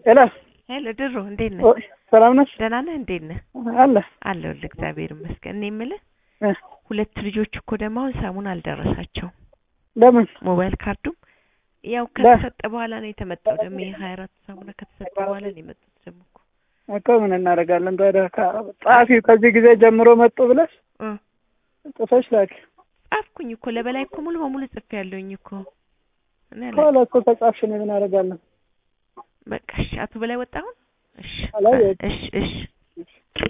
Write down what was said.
ሄሎ ሄሎ ድሮ እንዴት ነህ? ኦ- ሰላም ነሽ? ደህና ነህ? እንዴት ነህ? አለ አለሁልህ እግዚአብሔር ይመስገን። እኔ የምልህ እ ሁለት ልጆች እኮ ደግሞ አሁን ሳሙን አልደረሳቸውም። ለምን ሞባይል ካርዱም ያው ከተሰጠ በኋላ ነው የተመጣው። ደግሞ የሀያ አራት ሳሙና ከተሰጠ በኋላ ነው የመጡት ደግሞ እኮ እኮ ምን እናደርጋለን ታዲያ? ከ- ጸሐፊው ከዚህ ጊዜ ጀምሮ መጡ ብለሽ እ ጽፈሽ ላኪ። ጻፍኩኝ እኮ ለበላይ እኮ ሙሉ በሙሉ ጽፌ ያለሁኝ እኮ እኔ አላውቅም። ከኋላ እኮ ከጻፍሽ እኔ ምን አደርጋለን? በቃ እሺ፣ አቶ በላይ ወጣ አሁን? እሺ አላየሁትም። እሺ እሺ